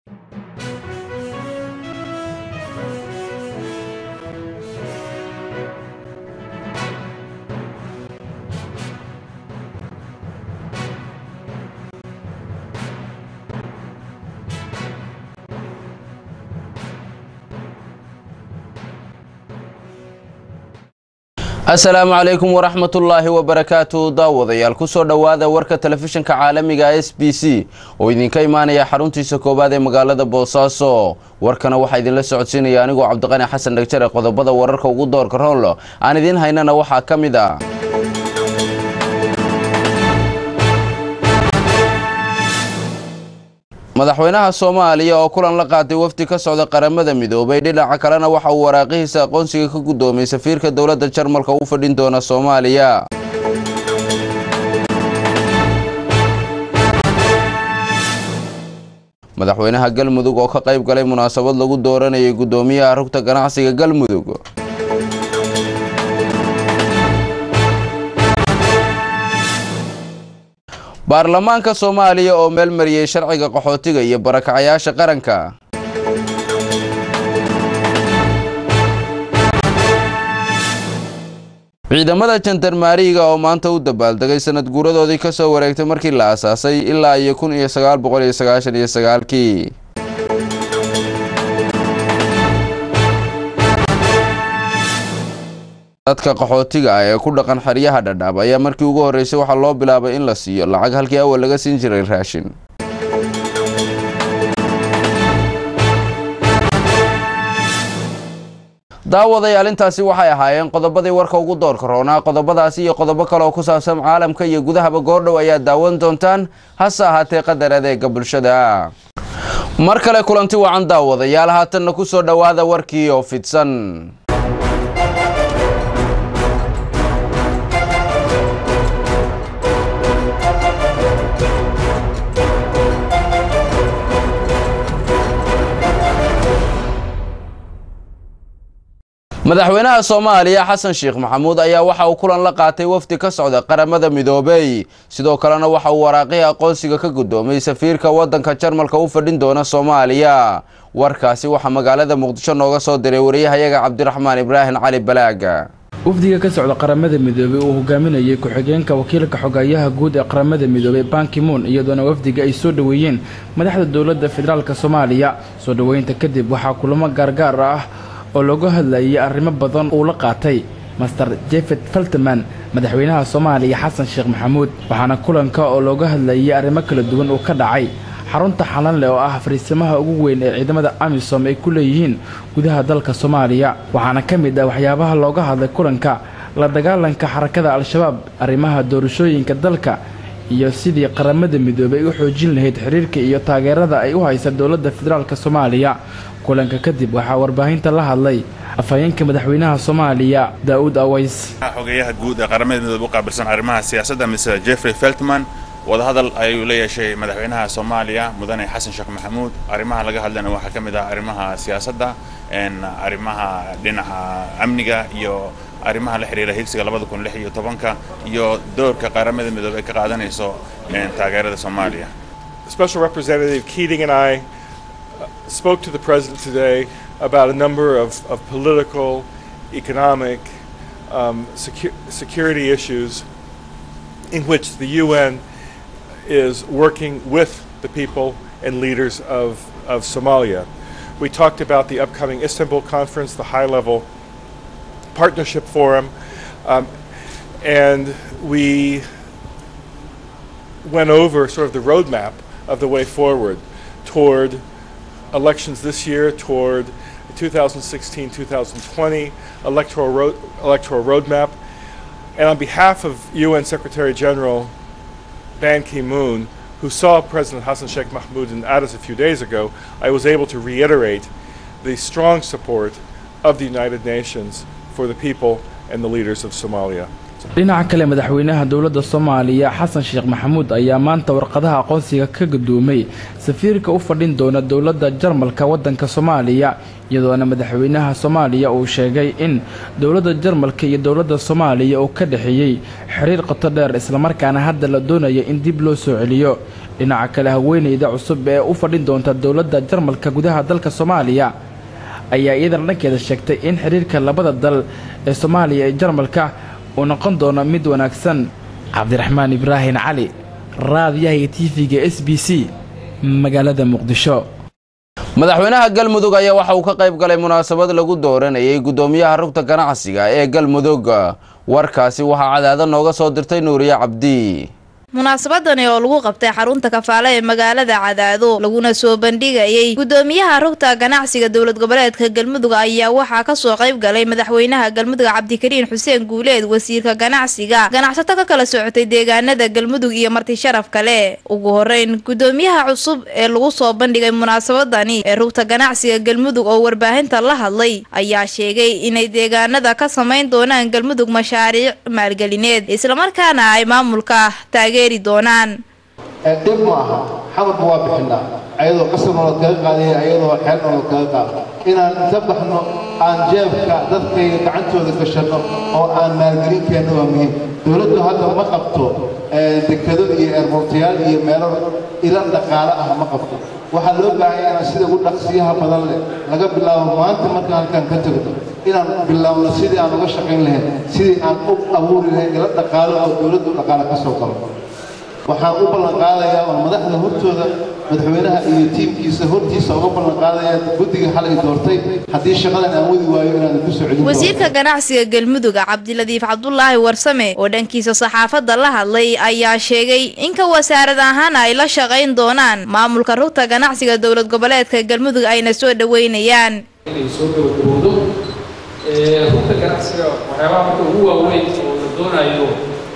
asalaamu calaykum waraxmatullaahi wabarakaatu daawadayaal kusoo dhowaada warka telefishinka caalamiga s b c oo idinka imaanaya xaruntiisa koowaad ee magaalada boosaaso warkana waxaa idinla socodsiinaya anigoo cabdiqani xasan dhagjare qodobada wararka ugu doorka rool aan idiin haynana waxaa ka mid ah madaxweynaha soomaaliya oo kulan la qaatay wafdi ka socda qaramada midoobay dhinaca kalena waxa uu waraaqihiisa aqoonsiga ka guddoomay safiirka dowladda jarmalka u fadhin doona soomaaliya madaxweynaha galmudug oo ka qayb galay munaasabad lagu dooranayay guddoomiyaha rugta ganacsiga galmudug baarlamaanka soomaaliya oo meel mariyey sharciga qaxootiga iyo barakacayaasha qaranka ciidamada jandarmaariga oo maanta u dabaaldegay sanad guuradoodii ka soo wareegtay markii la asaasay ilaa iyo kun iyo sagaal boqol iyo sagaashan iyo sagaalkii dadka qaxootiga ah ee ku dhaqan xeryaha dhadhaab ayaa markii ugu horreysay waxaa loo bilaabay in la siiyo lacag halkii awal laga siin jiray raashin daawadayaal intaasi waxay ahaayeen qodobadii warka ugu doorka roonaa qodobadaasi iyo qodobo kale oo ku saabsan caalamka iyo gudahaba goordhow ayaa daawan doontaan hase ahaatee qadar adeega bulshada mar kale kulanti wacan daawadayaal haatanna ku soo dhowaada warkii oo fidsan madaxweynaha soomaaliya xasan sheekh maxamuud ayaa waxa uu kulan la qaatay wafdi ka socda qaramada midoobey sidoo kalena waxa uu waraaqihii aqoonsiga ka guddoomay safiirka waddanka jarmalka u fadhin doona soomaaliya warkaasi waxaa magaalada muqdisho nooga soo diray wariyahayaga cabdiraxmaan ibraahim cali balaaga wafdiga ka socda qaramada midoobey uu hogaaminayay ku-xigeenka wakiilka xogayaha guud ee qaramada midoobey bankimoon iyadoona wafdiga ay soo dhoweeyeen madaxda dowladda federaalk soomaaliya soo dhoweynta kadib waxaa kulamo gaargaar ah oo looga hadlayay arrimo badan uu la qaatay master jefed falteman madaxweynaha soomaaliya xasan sheekh maxamuud waxaana kulanka oo looga hadlayay arrimo kala duwan uu ka dhacay xarunta xalanleh oo ah fariisamaha ugu weyn ee ciidamada amisom ay ku leeyihiin gudaha dalka soomaaliya waxaana ka mid ah waxyaabaha looga hadlay kulanka la dagaalanka xarakada al-shabaab arrimaha doorashooyinka dalka iyo sidii qaramada midoobey ay u xoojin lahayd xiriirka iyo taageerada ay u haysa dowladda federaalk soomaaliya kulanka kadib waxaa warbaahinta la hadlay afhayeenka madaxweynaha soomaaliya daa'uud aways xogeyaha guud ee qaramada midoobe u qaabilsan arrimaha siyaasadda mr jeffrey feltman wadahadal ayuu la yeeshay madaxweynaha soomaaliya mudane xasan sheekh maxamuud arrimaha laga hadlayna waxaa ka mid ah arrimaha siyaasadda arrimaha dhinaca amniga iyo arrimaha la xiriira higsiga labada kun lix iyo tobanka iyo doorka qaramada midoobe ay ka qaadanayso taageerada soomaaliya Special Representative Keating and I spoke to the President today about a number of, of political, economic, um, secu security issues in which the UN is working with the people and leaders of, of Somalia. We talked about the upcoming Istanbul conference, the high level partnership forum, um, and we went over sort of the roadmap of the way forward toward elections this year, toward 2016 2020 electoral, road, electoral roadmap. And on behalf of UN Secretary General Ban Ki moon, who saw President Hassan Sheikh Mahmoud in Addis a few days ago, I was able to reiterate the strong support of the United Nations for the people and the leaders of Somalia. dhinaca kale madaxweynaha dowladda soomaaliya xasan sheekh maxamuud ayaa maanta warqadaha aqoonsiga ka gudoomay safiirka u fadhin doona dowladda jarmalka waddanka soomaaliya iyadoona madaxweynaha soomaaliya uu sheegay in dowladda jarmalka iyo dowladda soomaaliya uu ka dhexeeyey xiriir qoto dheer islamarkaana hadda la doonaya in dib loo soo celiyo dhinaca kale haweeneyda cusub ee u fadhin doonta dowladda jarmalka gudaha dalka soomaaliya ayaa iyadana dhankeeda sheegtay in xiriirka labada dal ee soomaaliya iyo jarmalka uu noqon doono mid wanaagsan cabdiraxmaan ibraahin cali raadiyaha iyo tv-ga s b c magaalada muqdisho madaxweynaha galmudug ayaa waxa uu ka qayb galay munaasabad lagu dooranayay guddoomiyaha rugta ganacsiga ee galmudug warkaasi waxaa cadaado nooga soo dirtay nuuriye cabdi munaasabadani oo lagu qabtay xarunta kafaale ee magaalada cadaado laguna soo bandhigayay guddoomiyaha rugta ganacsiga dowlad goboleedka galmudug ayaa waxaa kasoo qayb galay madaxweynaha galmudug cabdikariin xuseen guuleed wasiirka ganacsiga ganacsato ka kala socotay deegaanada galmudug iyo marti sharaf kale ugu horeyn guddoomiyaha cusub ee lagu soo bandhigay munaasabadani ee rugta ganacsiga galmudug oo warbaahinta la hadlay ayaa sheegay inay deegaanada ka samayn doonaan galmudug mashaariic maalgelineed islamarkaana ay maamulka taage dhib ma aha xamarka waa bixinaa ayadoo qasab nolod kaga qaadaya ayadoo xeel nolod kaga qaado inaan inta baxno aan jeebka dadkayga gacantooda gashanno oo aan maalgelinkeenna waa muhiim dowladdu hadda ma qabto dekado iyo eerbortayaal iyo meelo ila dhaqaale ah ma qabto waxaa loo baahanya inaan sida ugu dhaqsiyaha badan leh laga bilaabo maanta markaan halkaan ka tagno inaan bilaabno sidii aan uga shaqayn lahayn sidii aan u abuuri lahayn ila dhaqaalo oo dowladdu dhaqaale ka soo galo waxaan u ballan qaadayaa oo madaxda hortooda madaxweynaha iyo tiimkiisa hortiisa uga ballan qaadayaa guddiga xalay doortay haddii shaqadan aan wadi waayo inaan ku soo celin wasiirka ganacsiga galmudug cabdiladiif cabdulaahi warsame oo dhankiisa saxaafadda la hadlay ayaa sheegay inka wasaarad ahaan ay la shaqayn doonaan maamulka rugta ganacsiga dowlad goboleedka galmudug ayna soo dhoweynayaan inay soo gabagabowdo rugta ganacsiga waxyaabaha marka ugu waaweyn oo la doonayo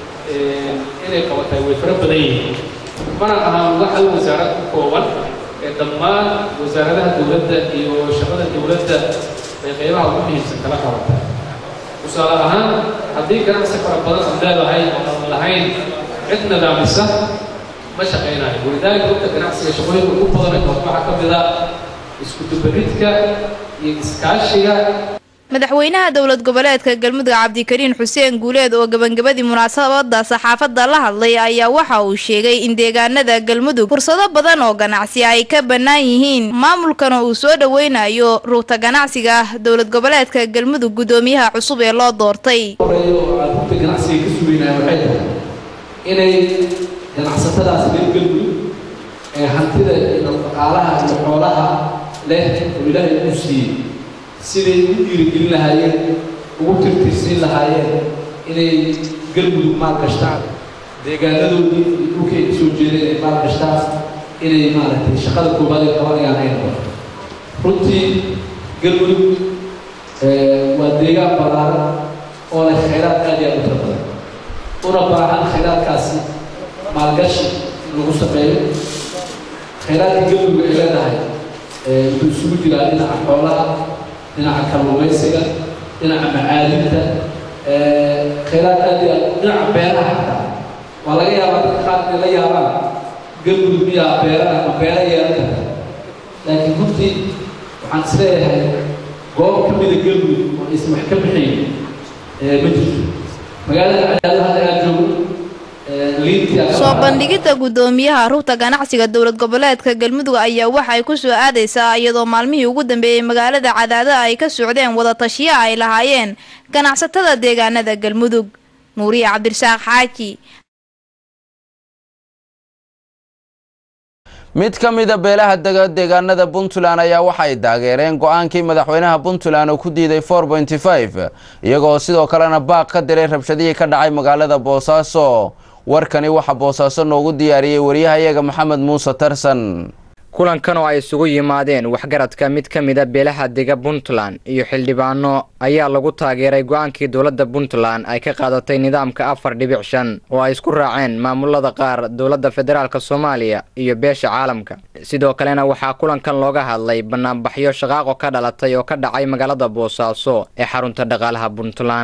inay qabatay way fara badan yihiin mana ahaan wax hal wasaarad ku kooban ee dhammaan wasaaradaha dowladda iyo shaqada dowladda ay qaybaha ugu muhiimsan kala qabata tusaale ahaan haddii ganacsi fara badan aad leedahay oo aan lahayn cid nidaamisa ma shaqaynayo walidaalika rugta ganacsiga shaqooyinka ugu badan ee qabto waxaa ka mid a isku dubaridka iyo iskaashiga madaxweynaha dowlad goboleedka galmudug cabdikariin xuseen guuleed oo gabagabadii munaasabada saxaafadda la hadlay ayaa waxa uu sheegay in deegaanada galmudug fursado badan oo ganacsi ay ka bannaan yihiin maamulkana uu soo dhoweynayo rugta ganacsiga dowlad goboleedka galmudug guddoomiyaha cusub ee loo doortay rugta ganacsiga ka sugeynaya waxay tahay inay ganacsatadaas reer galmudug ee hantida iyo dhaqaalaha iyo xoolaha leh oo ilaahay u siiyey siday u dhiirigelin lahaayeen ugu tirtirsiin lahaayeen inay galmudug maalgashtaan deegaanadoodii iyo dhulkay ka soo jeedeen ay maalgashtaan inay maaragtay shaqada koobaad ay qabanayaan ay noqoto runtii galmudug waa deegaan ballaaran oo leh khayraad aad iyo aad u tira badan una baahan khayraadkaasi maalgashi in lagu sameeyo khayraadka galmudug ay leedahay wuxuu isugu jiraa dhinaca xoolaha dhinaca kalluumaysiga dhinaca macaadinta khayraad aad iyo aad dhinaca beeraha xataa waa laga yaabaa dadka qaar inay la yaabaan galmudug miyaa beeraha ma beera yeelan karta laakiin runtii waxaan isleeyahay goob ka mida galmudug oo aysan wax ka bixayn ma jirto magaalada cadaado hadda aad joogo soo bandhigidda guddoomiyaha rugta ganacsiga dowlad goboleedka galmudug ayaa waxay ku soo aadaysaa iyadoo maalmihii ugu dambeeyey magaalada cadaado ay ka socdeen wadatashiyo ay lahaayeen ganacsatada deegaanada galmudug nuuriye cabdirasaaq xaaji mid ka mida beelaha dega deegaanada puntland ayaa waxay taageereen go-aankii madaxweynaha puntland oo ku diiday iyagoo sidoo kalena baaq ka diray rabshadihii ka dhacay magaalada boosaaso warkani waxaa boosaaso noogu diyaariyey wariyahayaga maxamed muuse tarsan kulankan oo ay isugu yimaadeen waxgaradka mid ka mida beelaha dega puntland iyo xildhibaano ayaa lagu taageeray go-aankii dowladda puntland ay ka qaadatay nidaamka afar dhibic shan oo ay isku raaceen maamulada qaar dowladda federaalk soomaaliya iyo beesha caalamka sidoo kalena waxaa kulankan looga hadlay banaanbaxyo shaqaaqo ka dhalatay oo ka dhacay magaalada boosaaso ee xarunta dhaqaalaha puntland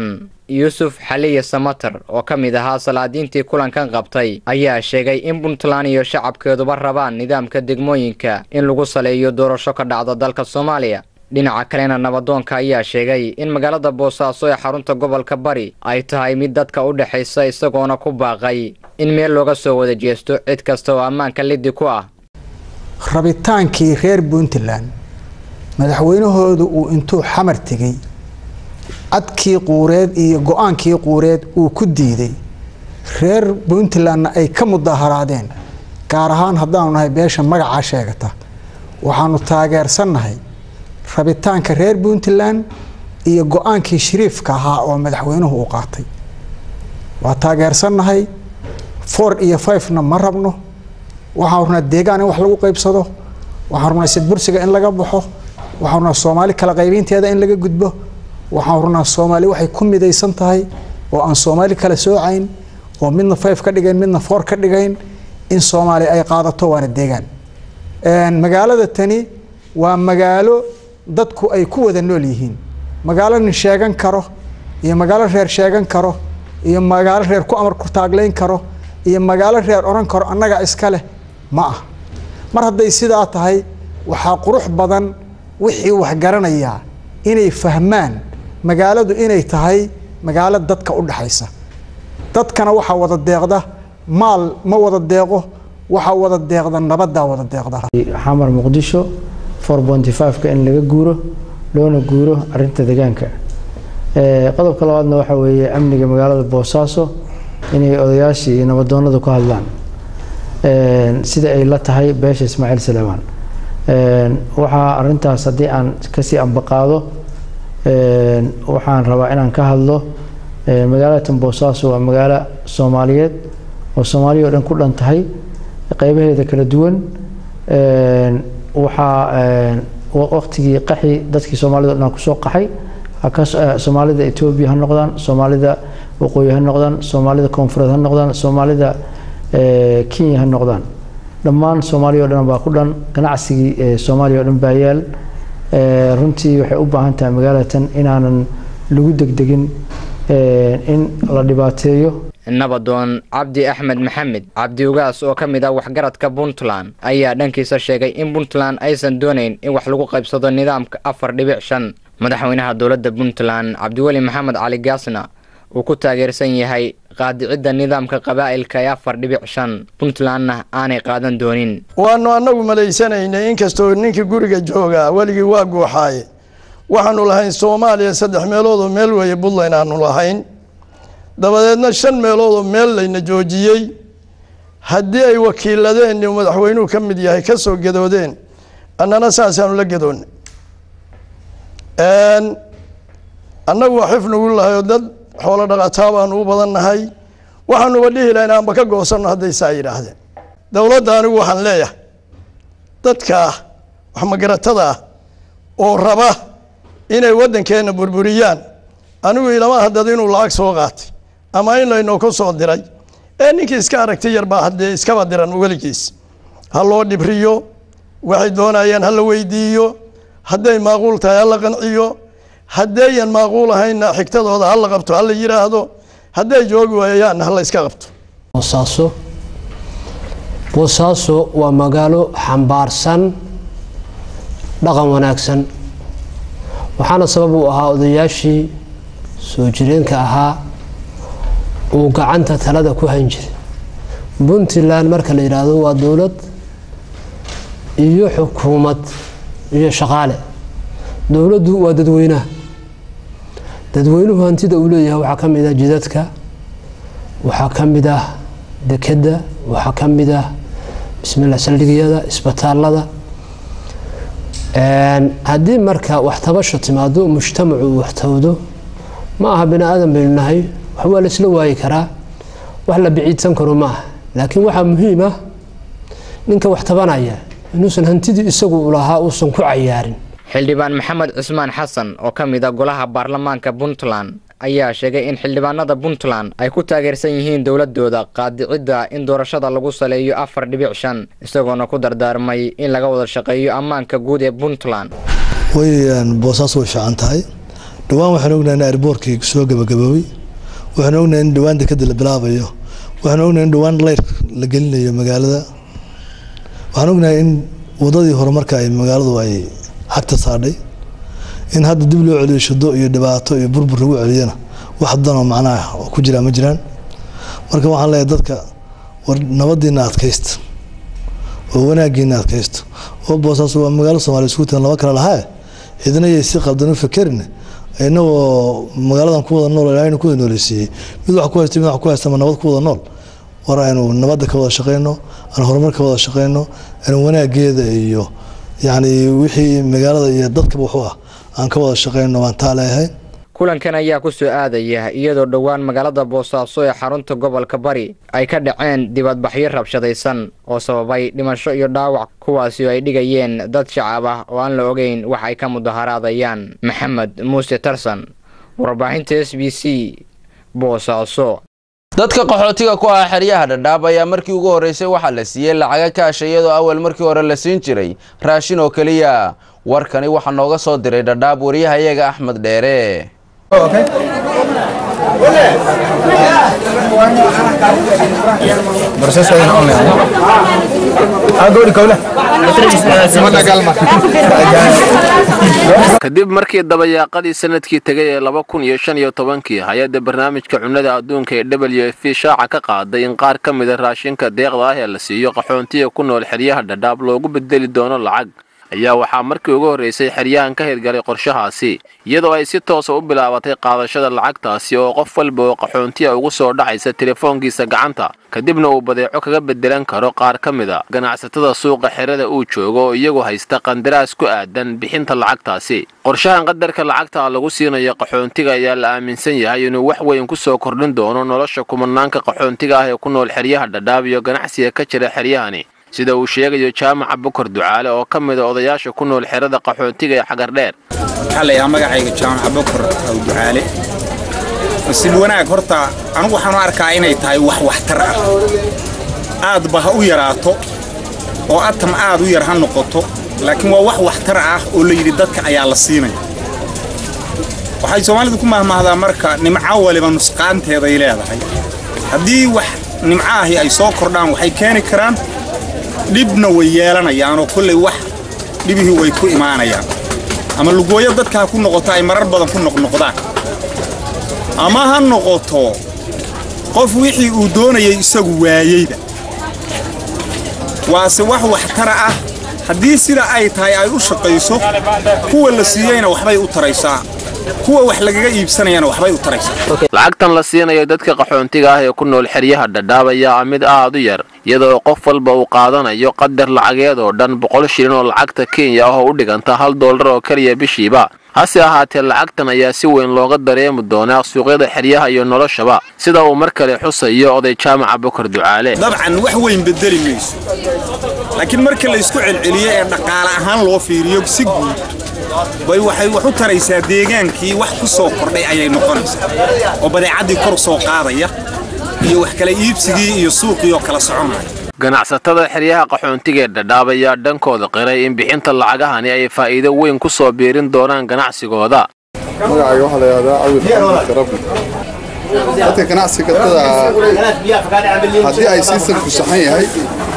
yuusuf xaliye samater oo ka mid ahaa salaadiintii kulankan qabtay ayaa sheegay in puntland iyo shacabkeeduba rabaan nidaamka degmooyinka in lagu saleeyo doorasho ka dhacda dalka soomaaliya dhinaca kalena nabadoonka ayaa sheegay in magaalada boosaaso ee xarunta gobolka bari ay tahay mid dadka u dhexaysa isagoona ku baaqay in meel looga soo wada jeesto cid kasta oo ammaanka liddi ku ah rabitaankii reer puntland madaxweynahoodu uu intuu xamar tegey cadkii quureed iyo go-aankii quureed uu ku diiday reer puntlandna ay ka mudaharaadeen gaar ahaan haddaanu nahay beesha magacaa sheegata waxaanu taageersannahay rabitaanka reer puntland iyo go-aankii shariifka ahaa oo madaxweynuhu uu qaatay waa taageersannahay four iyo fivena ma rabno waxaan rabnaa deegaan in wax lagu qaybsado waxaan rabnaa sidbursiga in laga baxo waxaan rabnaa soomaali kala qaybinteeda in laga gudbo waxaan rabnaa soomaali waxay ku midaysan tahay oo aan soomaali kala soocayn oo midna five ka dhigayn midna four ka dhigayn in soomaali ay qaadato waana deegaan magaalada tani waa magaalo dadku ay ku wada nool yihiin magaalo nin sheegan karo iyo magaalo reer sheegan karo iyo magaalo reer ku amar ku taaglayn karo iyo magaalo reer odhan karo annaga iska leh ma ah mar hadday sidaa tahay waxaa qurux badan wixii wax garanayaa inay fahmaan magaaladu inay tahay magaalo dadka u dhexaysa dadkana waxaa wada deeqda maal ma wada deeqo waxaa wada deeqda nabaddaa wada deeqda xamar muqdisho four bonty five-ka in laga guuro loona guuro arinta deegaanka qodobka labaadna waxaa weeye amniga magaalada boosaaso inay odayaashii iyo nabadoonadu ka hadlaan sida ay la tahay beesha ismaaciil saleemaan waxaa arintaas haddii aan kasii ambaqaado waxaan rabaa inaan ka hadlo magaalatan boosaaso waa magaalo soomaaliyeed oo soomaaliya o dhan ku dhan tahay qeybaheeda kala duwan waxaa waqtigii qaxi dadkii soomaalida o dhan kusoo qaxay soomaalida etoobiya ha noqdaan soomaalida waqooyi ha noqdaan soomaalida koonfureed ha noqdaan soomaalida kenya ha noqdaan dhammaan soomaaliya o dhan baa ku dhan ganacsigii soomaaliya o dhan baa yaal runtii waxay u baahan tahay magaalatan inaanan lagu degdegin in la dhibaateeyo nabadoon cabdi axmed maxamed cabdi ugaas oo ka mid ah waxgaradka puntland ayaa dhankiisa sheegay in puntland aysan doonayn in wax lagu qaybsado nidaamka afar dhibic shan madaxweynaha dowladda puntland cabdiweli maxamed cali gaasna uu ku taageersan yahay qaadicidda nidaamka qabaa'ilka ee afar dhibic shan puntlandna aanay qaadan doonin waanu annagu malaysanaynay inkastoo ninkii guriga joogaa weligii waa guuxaaye waxaanu lahayn soomaaliya saddex meeloodoo meel weeye puntland aanu lahayn dabadeedna shan meeloodoo meel layna joojiyey haddii ay wakiiladeen uu madaxweynuhu ka mid yahay ka soo gadoodeen annana saasaanu la gadoonnay annagu waa xifnugu lahay oo dad xoolo dhaqataa baanu u badan nahay waxaanuba dhihi lahayn aanba ka goosanno hadday saa yidhaahdeen dowladda anigu waxaan leeyahay dadka wax magaratada ah oo raba inay waddankeenna burburiyaan anigu ilama haddad inuu lacag soo qaatay ama in laynoo ku soo diray ee ninkii iska aragtay yarbaa haddee iskaba diran weligiis ha loo dhibriyo waxay doonayaan ha la weydiiyo hadday maaquul tahay ha la qanciyo haddayan maaquul ahaynna xigtadooda ha la qabto ha la yidhaahdo hadday joogi waayayaanna ha la iska qabto boosaaso boosaaso waa magaalo xambaarsan dhaqan wanaagsan waxaana sabab u ahaa odayaashii soo jireenka ahaa uu gacanta talada ku hayn jiray puntland marka la yidhaahdo waa dowlad iyo xukuumad iyo shaqaale dowladdu waa dadweynaha dadweynuhu hantida uu leeyahay waxaa ka mid ah jidadka waxaa ka mid ah dekedda waxaa ka mid ah bismillah saldhigyada isbitaalada haddii marka waxtabasho timaado mujtamacu uu waxtawdo ma aha bini aadan baynu nahay wax waa la isla waayi karaa wax la biciidsan karo ma aha laakiin waxaa muhiim ah ninka wax tabanaya inuusan hantidii isagu u lahaa uusan ku cayaarin xildhibaan maxamed cismaan xasan oo ka mid a golaha baarlamaanka puntland ayaa sheegay in xildhibaanada puntland ay ku taageersan yihiin dowladooda qaadicidda in doorashada lagu saleeyo afar dhibic shan isagoona ku dardaarmay in laga wada shaqeeyo ammaanka guud ee puntland way boosaaso way fiican tahay dhowaan waxaan ognahay in airboortkii soo gabagaboobay waxaan ognahay in dhowaan dekada la bilaabayo waxaan ognahay in dhowaan leyr la gelinayo magaalada waxaan ognahay in wadadii horumarka ay magaaladu ay xagta saadhay in hadda dib loo celiyo shado iyo dhibaato iyo burbur lagu celiyana wax danoo macnaha oo ku jiraa ma jiraan marka waxaan leeyahay dadka war nabadiina adkaysta oo wanaagiina adkaysta oo boosaaso waa magaalo soomaaliya isku tiran laba kale lahaa cidna yay si qaldan u fakerin inagoo magaaladan ku wada nool ilaahayna ku wada nooleysiiyey mid wax ku haysta mid wax ku haysta ma nabad ku wada nool war aynu nabadda ka wada shaqeyno aan horumar ka wada shaqeyno aan wanaageeda iyo yacni wixii magaalada iyo dadkaba waxu ah aan ka wada shaqeyno waan taa leeyahay kulankan ayaa ku soo aadaya iyadoo dhowaan magaalada boosaaso ee xarunta gobolka bari ay ka dhaceen dibadbaxyo rabshadaysan oo sababay dhimasho iyo dhaawac kuwaasi oo ay dhigayeen dad shacab ah oo aan la ogeyn wax ay ka mudaharaadayaan maxamed muuse tarsan warbaahinta s b c boosaaso dadka qaxootiga ku ah xeryaha dhadhaab ayaa markii ugu horreysay waxaa la siiyey lacaga kaasha iyadoo awal markii hore la siin jiray raashin oo keliya warkani waxaa nooga soo diray dhadhaab wariyahayaga axmed dheere kadib markii dabayaaqadii sanadkii tegay ee laba kun iyo shan iyo tobankii hay-adda barnaamijka cunnada adduunka ee w f shaaca ka qaaday in qaar ka mida raashinka deeqda ah ee la siiyo qaxoontiga ku nool xeryaha dhadhaab loogu bedeli doono lacag ayaa waxaa markii ugu horreysay xeryahan ka hirgalay qorshahaasi iyadoo ay si toosa u bilaabatay qaadashada lacagtaasi oo qof walba oo qaxoontiya ugu soo dhacaysa telefoonkiisa gacanta kadibna uu badeeco kaga bedelan karo qaar ka mid a ganacsatada suuqa xerada uu joogo oo iyagu haysta qandaraas ku aadan bixinta lacagtaasi qorshahan qadarka lacagta lagu siinayo qaxoontiga ayaa la aaminsan yahay inuu wax weyn ku soo kordhin doono nolosha kumanaanka qaxoontiga ah ee ku nool xeryaha dhadhaab iyo ganacsiga ka jira xeryahani sida uu sheegayo jaamaca bukar ducaale oo ka mid a odayaasha ku nool xerada qaxoontiga ee xagardheer waxaa la yidhaha magacayga jaamaca bukar aw ducaale nasiib wanaag horta anigu waxaan u arkaa inay tahay wax waxtar ah aadba ha u yaraato oo atam aad u yar ha noqoto laakiin waa wax waxtar ah oo la yidhi dadka ayaa la siinaya waxay soomaalidu ku mahmahdaa marka nimco waliba nusqaanteeday leedahay haddii wax nimco ahi ay soo kordhaan waxay keeni karaan dhibna way yeelanayaanoo kollay wax dhibihii way ku imaanayaan ama lugooyo dadka ha ku noqoto ay marar badan ku noqnoqdaan ama ha noqoto qof wixii uu doonayay isagu waayeyba waase wax waxtara ah haddii sida ay tahay ay u shaqayso kuwa la siiyeyna waxbay u taraysaa kuwa wax lagaga iibsanayana waxbay u taraysaa lacagtan la siinayo dadka qaxoontiga ah ee ku nool xeryaha dhadhaab ayaa ah mid aad u yar iyadoo qof walba uu qaadanayo qadar lacageed oo dhan boqol shilin oo lacagta kenya ah oo u dhiganta hal dollar oo keliya bishiiba hase ahaatee lacagtan ayaa si weyn looga dareemi doonaa suuqyada xeryaha iyo noloshaba sida uu mar kale xusayo oday jaamaca bukar ducaale dabcan wax weyn bedeli mayso laakiin marka la isku celceliyo ee dhaqaale ahaan loo fiiriyo si guud bay waxay wax u taraysaa deegaankii wax ku soo kordhay ayay noqonaysaa oo badeecaddii kor soo qaadaya iyo wax kala iibsigii iyo suuqii oo kala soconaya ganacsatada xeryaha qaxoontiga ee dhadhaab ayaa dhankooda qiray in bixinta lacagahani ay faa'iido weyn ku soo biirin doonaan ganacsigooda magacayga waxaa la yidhahdaa awil maxamed karabi dadka ganacsigatada haddii ay sistamku saxan yahay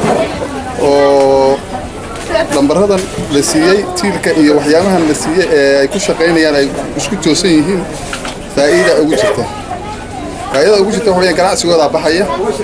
oo lambaradan la siiyey tiilka iyo waxyaabahan la siiyey ee ay ku shaqaynayaan ay isku toosan yihiin faa'iida ugu jirta faa'iidada ugu jirta waxa weyaan ganacsigoodaa baxaya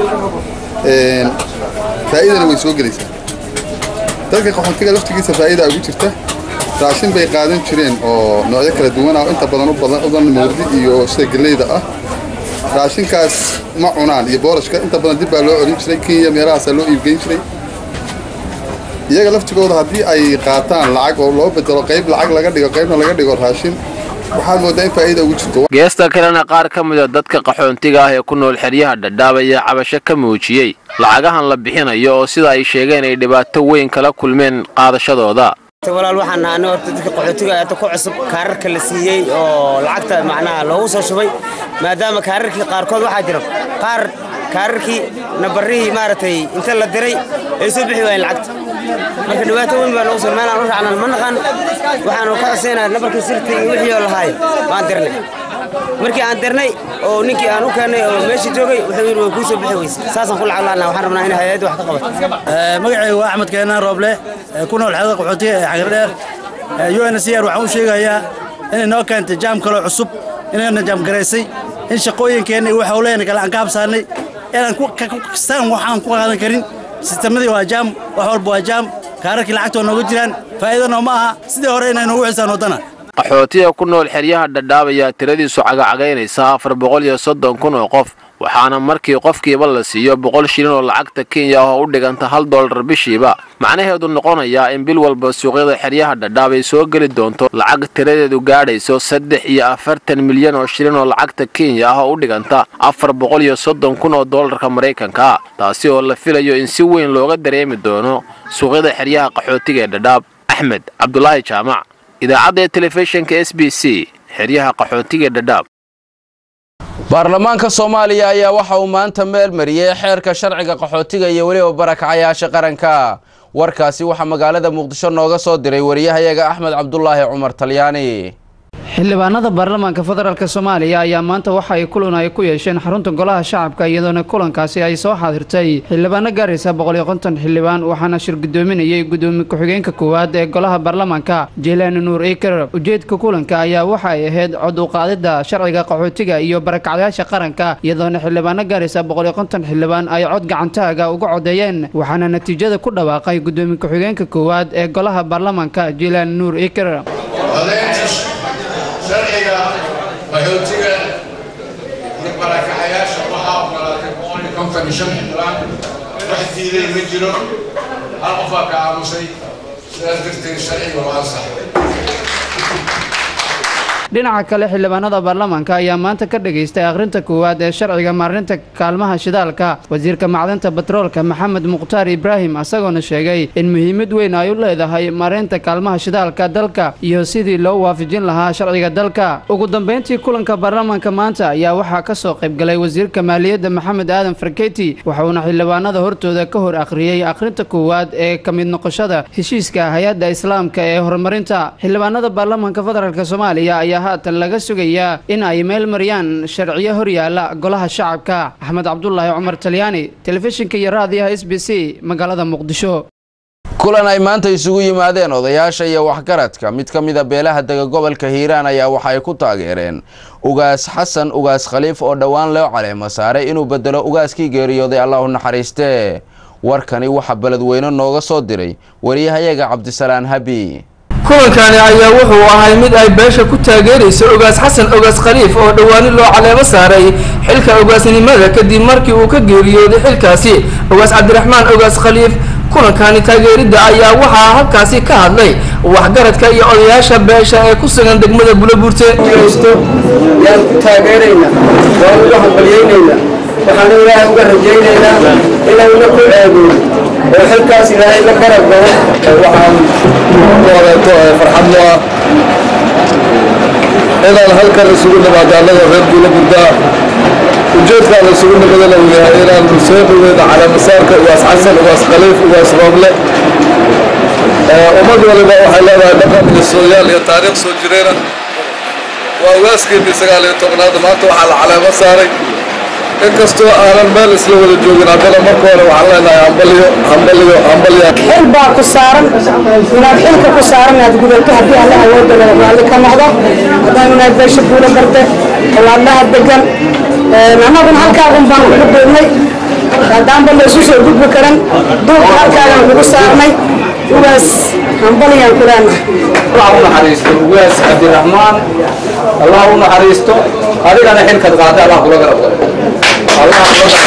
faa'iidana way soo gelaysaa dadka qaxoontiga laftigiisa faa'iida ugu jirta raashin bay qaadan jireen oo noocyo kala duwan ah oo inta badan u badan udan mawrdi iyo sida geleyda ah raashinkaas ma cunaan iyo boorashka inta badan dib baa loo celin jiray kenya meelahaasaa loo iibgeyn jiray iyaga laftigooda haddii ay qaataan lacag oo loo bedelo qayb lacag laga dhigo qaybna laga dhigo raashin waxaad moodaa in faa'iida ugu jirto geesta kalena qaar ka mid a dadka qaxoontiga ah ee ku nool xeryaha dhadhaab ayaa cabasho ka muujiyey lacagahan la bixinayo oo sida ay sheegeen ay dhibaato weyn kala kulmeen qaadashadooda walaal waxaan nahay horta dadka qaxootiga aada ku cusub kaararka la siiyey oo lacagta macnaha loogu soo shubay maadaama kaararkii qaarkood waxaa jira qaar kaararkii nabarrihii maaragtay inta la diray ay soo bixi waayeen lacagta marka dhibaato weyn baa noogu soo meel aan u raacnan ma naqan waxaanu ka codsaynaa nabarkii sirtii iyo wixii oo lahaay baan dirnay markii aan dirnay oo ninkii aan u keennay oo meeshii joogay wuxuu yidhi way kuu soo bixi weyse saasaan ku lacag laannaa waxaan rabnaa in hay-adda wax ka qabato magacaygu waa axmed keenaan rooble ku nool xeedada qaxootiga ee xagirdheer uncr waxaan u sheegayaa inay noo keentay jaam kaloo cusub inayna jaamgaraysay in shaqooyinkeenna iyo hawlaheenna kale aan ka habsaannay inaan kastaan waxaan ku qaadan karin sistemadii waa jaam wax walba waa jaam kaararkii lacagta waa nooga jiraan faa'iidana ma aha sidii hore inay noogu xisaan waddana qaxootiga ku nool xeryaha dhadhaab ayaa tiradiisu cagacagaynaysa afar boqol iyo soddon kun oo qof waxaana markii qofkiiba la siiyo boqol shilin oo lacagta kenya ah oo u dhiganta hal dollar bishiiba macnaheedu noqonayaa in bil walba suuqyada xeryaha dhadhaab ay soo geli doonto lacag tiradeedu gaadhayso saddex iyo afartan milyan oo shilin oo lacagta kenya ah oo u dhiganta afar boqol iyo soddon kun oo dollarka maraykanka taasi oo la filayo in si weyn looga dareemi doono suuqyada xeryaha qaxootiga ee dhadhaab axmed cabdulaahi jaamac idaacadda telefishinka s b c xeryaha qaxootiga dhadhaab baarlamaanka soomaaliya ayaa waxa uu maanta meel mariyey xeerka sharciga qaxootiga iyo weliba barakacayaasha qaranka warkaasi waxaa magaalada muqdisho nooga soo diray wariyahayaga axmed cabdulaahi cumar talyaani xildhibaanada baarlamaanka federaalk soomaaliya ayaa maanta waxa ay kulan ay ku yeesheen xarunta golaha shacabka iyadoona kulankaasi ay soo xaadirtay xildhibaano gaaraysa boqol iyo konton xildhibaan waxaana shir gudoominayay gudoomiye ku-xigeenka koowaad ee golaha baarlamaanka jelaani nuur iker ujeedka kulanka ayaa waxa ay ahayd cod u qaadida sharciga qaxootiga iyo barakacdayaasha qaranka iyadoona xildhibaano gaaraysa boqol iyo konton xildhibaan ay cod gacantaaga uga codeeyeen waxaana natiijada ku dhawaaqay gudoomiye ku-xigeenka koowaad ee golaha baarlamaanka jelaani nuur iker sharciga qaxootiga iyo barakacayaasha waxaa ogolaatay boqol iyo konton iyo shan xildhibaan wax diiday ma jiro hal qofaa ka aamusay sidaas darteed sharciga waa ansaxay dhinaca kale xildhibaanada baarlamaanka ayaa maanta ka dhageystay akhrinta koowaad ee sharciga maarinta kaalmaha shidaalka wasiirka macdanta batroolka maxamed mukhtaar ibraahim isagoona sheegay in muhiimad weyn ay u leedahay maareynta kaalmaha shidaalka dalka iyo sidii loo waafajin lahaa sharciga dalka ugu dambeyntii kulanka baarlamaanka maanta ayaa waxaa ka soo qaybgalay wasiirka maaliyadda maxamed aadan farketi waxauna xildhibaanada hortooda ka hor akhriyey akhrinta koowaad ee ka mid noqoshada heshiiska hay-adda islaamka ee horumarinta xildhibaanada baarlamaanka federaalk soomaaliya ayaa haatan laga sugayaa in ay meel mariyaan sharciyo horyaala golaha shacabka axmed cabdulaahi cumar talyaani telefishinka iyo raadiyaha s b c magaalada muqdisho kulan ay maanta isugu yimaadeen odayaasha iyo waxgaradka mid ka mida beelaha dega gobolka hiiraan ayaa waxa ay ku taageereen ugaas xasan ugaas khaliif oo dhowaan loo caleemo saaray inuu bedelo ugaaskii geeriyooday allah u naxariistee warkani waxaa beledweyne nooga soo diray wariyahayaga cabdisalaan habi kulankani ayaa wuxuu ahay mid ay beesha ku taageerayso ogaas xasan ogaas khaliif oo dhowaani loo caleemo saaray xilka ogaasnimada kadib markii uu ka geeriyooday xilkaasi ogaas cabdiraxmaan ogaas khaliif kulankani taageeridda ayaa waxaa halkaasi ka hadlay waxgaradka iyo odayaasha beesha ee ku sugan degmada bulobuurte yaan ku taageeraynaa waan uga hambalyaynaynaa waxaan ilaahay uga rajaynaynaa inayna ku ceebin oo xilkaas ilaahay la garab galo waxaan waleeto farxad mu ah inaan halkan isugu nimaado annaga reer guula gurdaa ujeedkaan isugu nimadana uu yahay inaan soo dhaweyno caleemasaarka ugaas xasan ugaas khaliif ugaas rooble ummad waliba waxay leedahay dhaqan iyo sooyaal iyo taariikh soo jireena waa ugaaskeennii sagaal iyo tobnaad maanta waxaa la caleemo saaray inkastoo aanan meel isla wada joogin haddana marka hore waxaan leenahay hambaliyo hambaliyo hambalya xil baa ku saaran inaad xilka ku saaran inaad gudato haddii alla awoodda leh raalli ka noqdo haddaan inaad beesha buula barde xolaadhaha degan annaguna halkaa un baan ugu duubnay haddaanba laysu soo gudbi karan duubka halkaagaan ugu saarnay ugaas hambaliyaan ku leenahay allah u naxariisto ugaas cabdiraxmaan allah u naxariisto adigana xilkaad qaada allah kula garab galo allah kula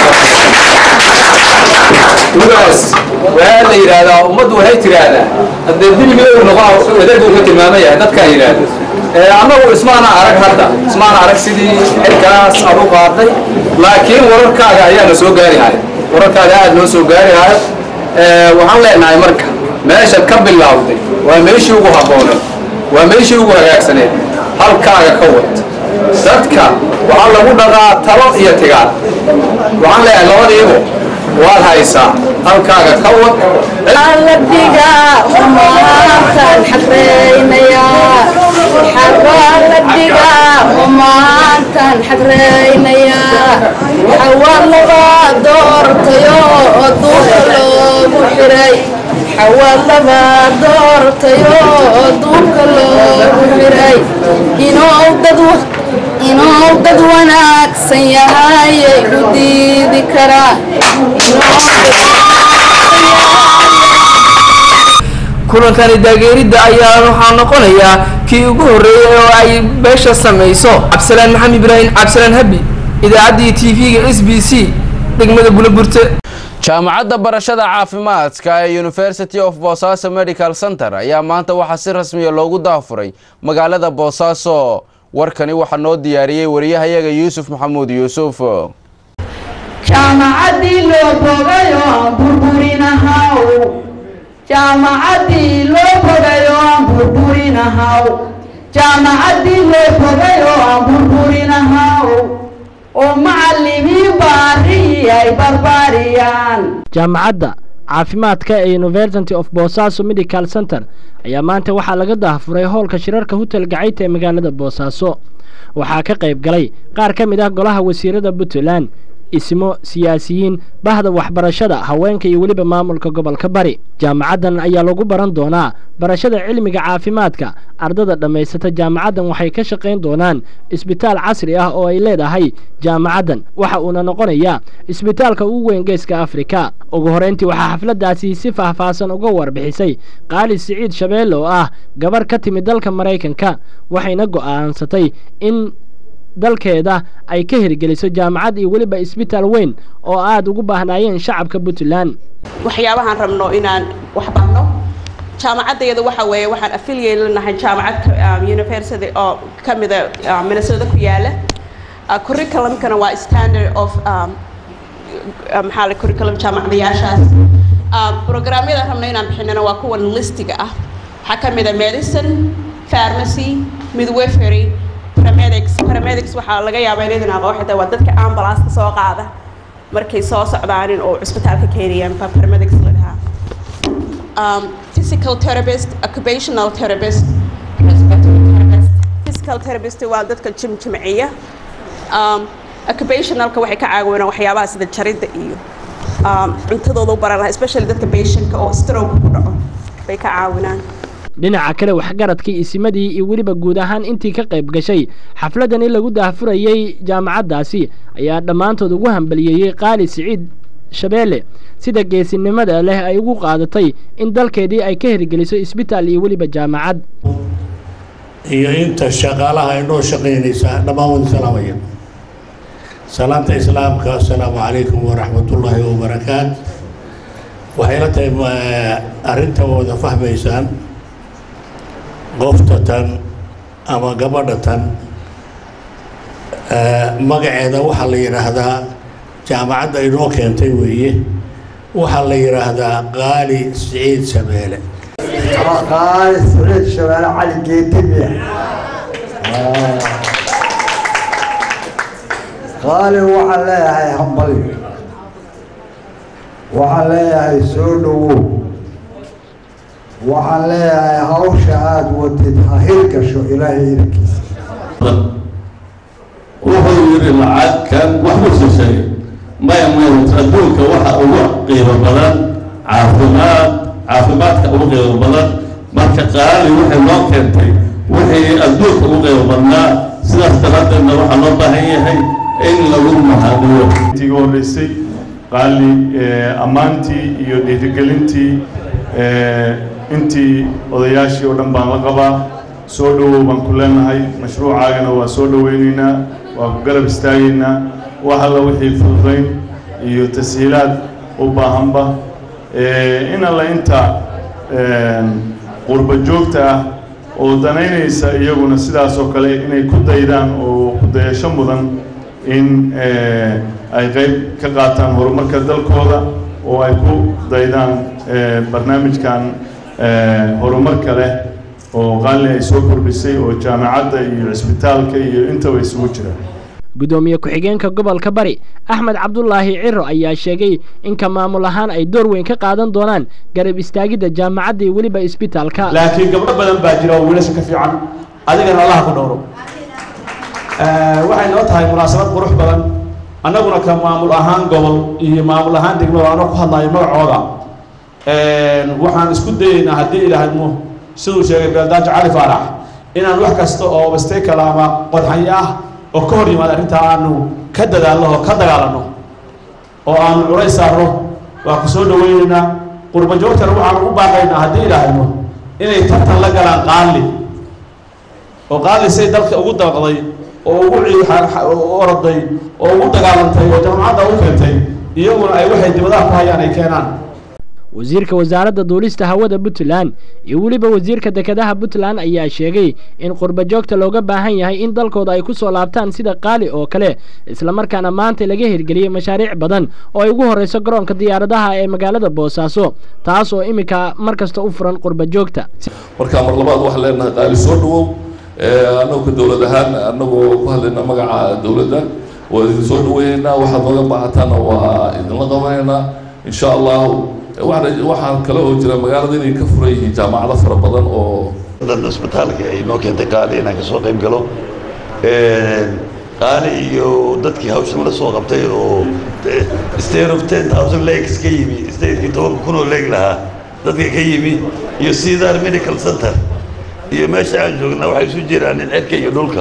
ugaas waxaa la yidhaahdaa ummaddu waxay tiraahdaa haddee dibigii uu noqo edad uu ka tilmaaman yahay dadkaan yidhaahda annagu ismaana arag hadda ismaana arag sidii xilkaas aad u qaaday laakiin wararkaaga ayaana soo gaari haya wararkaaga aad noo soo gaari haya waxaan leenahay marka meeshaad ka bilowday waa meeshii ugu habbooneed waa meeshii ugu hagaagsaneed halkaaga ka wad dadka waxaa lagu dhaqaa talo iyo tigaad waxaan leeyahay labadiibu waad haysaa halkaaga ka wad aladiga humaantan xadreynaya xawaaladiga humaantan xadreynaya xawaalaba doortayo oo duurka loogu xiray xawaalaba doortayo oo duurka loogu xiray inuu dad inuu dad wanaagsan yahayay u diidi karaa kulankani taageeridda ayaa waxaa noqonayaa kii ugu horreeyay oo ay beesha samayso cabdisalaan maxamed ibraahim cabdisalaan habi idaacaddii t v-ga s b c degmada buloburte jaamacadda barashada caafimaadka ee university of boosaaso medical center ayaa maanta waxaa si rasmiya loogu daafuray magaalada boosaaso warkani waxaa noo diyaariyey wariyahayaga yuusuf maxamuud yuusuf jaamacaddii loo bogayo aan burburinahaw jaamacaddii loo bogayo aan burburinahaw jaamacaddii loo bogayo aan burburinahaw oo macallimiin baarihii ay barbaariyaan jaamacadda caafimaadka ee university of boosaaso medical center ayaa maanta waxaa laga daafuray howlka shirarka hotel gacayta ee magaalada boosaaso waxaa ka qayb galay qaar ka mid ah golaha wasiirada puntland ismo siyaasiyiin bahda waxbarashada haweenka iyo weliba maamulka gobolka bari jaamacaddan ayaa lagu baran doonaa barashada cilmiga caafimaadka ardada dhammaysata jaamacaddan waxay ka shaqayn doonaan isbitaal casri ah oo ay leedahay jaamacaddan waxa uuna noqonayaa isbitaalka ugu weyn geeska afrika ugu horeyntii waxaa xafladdaasi si faahfaahsan uga warbixisay qaali siciid shabeelle oo ah gabarh ka timid dalka maraykanka waxayna go'aansatay in dalkeeda ay ka hirgeliso jaamacad iyo weliba isbitaal weyn oo aada ugu baahnaayeen shacabka puntland waxyaabahaan rabno inaan wax barno jaamacaddeeda waxa weeye waxaan affiliate lanahay jaamacad university oo ka mida minnesota ku yaala curriculumkana waa standard of maxaa la curriculum jaamacadayaashaas programyada rabno inaan bixinana waa kuwan listiga ah waxaa ka mida medicine pharmacy midwifery paramedics paramedics waxaa laga yaabaa inaydan aqoon xitaa waa dadka ambulance soo qaada markay soo socdaanin oo cisbitaalka keenayaan baa paramedics la dhahaa um, physical therapist occupational therapist respiratory therapist physical therapist waa dadka jimjimciya um, occupationalka waxay ka caawinaan waxyaabaha sida jaridda iyo um, cuntadooda u baran lahaa especially dadka patientka oo stroke ku dhaco bay ka caawinaan dhinaca kale waxgaradkii isimadii iyo weliba guud ahaan intii ka qayb gashay xafladdan in lagu daahfurayey jaamacaddaasi ayaa dhammaantood ugu hambaliyeeyey qaali siciid shabeelle sida geesinimada leh ay ugu qaadatay in dalkeedii ay ka hirgeliso isbitaal iyo weliba jaamacad iyo inta shaqaalaha inoo shaqaynaysa dhammaan wada salaamaya salaanta islaamka assalaamu calaykum waraxmatullaahi wabarakaat waxay la tahay arrinta wada fahmaysaan qofta tan ama gabadha tan magaceeda waxaa la yidhaahdaa jaamacadda inoo keentay weeye waxaa la yidhaahdaa qaali siciid shabeele qaali siciid shabeele cali geetimiya qaali waxaan leeyahay hambali waxaan leeyahay soo dhowow waxaan leeyahay hawsha aada wadid ha hirgasho ilaahay idankiisa wuxuu yidhi lacagkan waxbuu soo sheegay maya mayt adduunka waxa ugu qiimo badan caafimaad caafimaadka ugu qiimo badan marka qaali waxay loo keentay wixii adduunka ugu qiimo badnaa sidaas daraaddeedna waxaa loo baahan yahay in lagu mahadiyo intii horreysay qaali ammaantii iyo dhiirigelintii intii odayaashii oo dhan baan la qabaa soo dhowow baan ku leenahay mashruucaagana waa soo dhoweynaynaa waa ku garab istaagaynaa wax alla wixii fududayn iyo tashiilaad u baahanba in alla inta qurba joogta ah oo danaynaysa iyaguna sidaas oo kale inay ku daydaan oo ku dayasho mudan in ay qayb ka qaataan horumarka dalkooda oo ay ku daydaan barnaamijkan horumarka leh oo qaali ay soo kordhisay oo jaamacadda iyo cisbitaalka iyo intaba isugu jira gudoomiye ku-xigeenka gobolka bari axmed cabdulaahi ciro ayaa sheegay in ka maamul ahaan ay door weyn ka qaadan doonaan garab istaagidda jaamacadda iyo weliba isbitaalka laakiin gabdho badan baa jira oo wiilasha ka fiican adigana allaha ku dhowro waxay noo tahay munaasabad qurux badan annaguna ka maamul ahaan gobol iyo maamul ahaan degmada anoo ku hadlayo magacooda waxaan isku dayeynaa haddii ilaahadmo siduu sheegay beeldaajo cali faarax inaan wax kasta oo bastekala ama qodxanyo ah oo ka hor yimaada arrintaa aanu ka dadaalno oo ka dagaalanno oo aanu culays saarno waa ku soo dhawaynaynaa qurba joogtana waxaanu u baaqaynaa haddii ilaahadmo inay tartan la galaan qaali oo qaali say dalka ugu dabaqday oo ugu oraday oo ugu dagaalantay oo jaamacadda u keentay iyaguna ay waxay dibadaha ku hayaan ay keenaan wasiirka wasaaradda duulista hawada puntland iyo weliba wasiirka dekedaha puntland ayaa sheegay in qurba joogta looga baahan yahay in dalkooda ay ku soo laabtaan sida qaali oo kale islamarkaana maanta laga hirgeliyey mashaariic badan oo ay ugu horreyso garoonka diyaaradaha ee magaalada boosaaso taas oo iminka mar kasta u furan qurba joogta marka mar labaad waxaan leenahay qaali soo dhawow annagu ka dowlad ahaan annagoo ku hadlayna magaca dowladda waa idin soo dhaweynaynaa waxaad nooga baahataana waa idinla qabanaynaa insha allahu waxaan kale oo jira magaalada inay ka furan yihiin jaamacado fara badan oo dan isbitaalka ay noo keentay qaali inaan kasoo qayb galo qaali iyo dadkii hawshan la soo qabtay oo state of ten thousand legs ka yimi stateki tobanka kun oo leeg lahaa dadka ka yimi iyo cedar medical center iyo meesha aan joognaa waxay isu jiraan in cirka iyo dhulka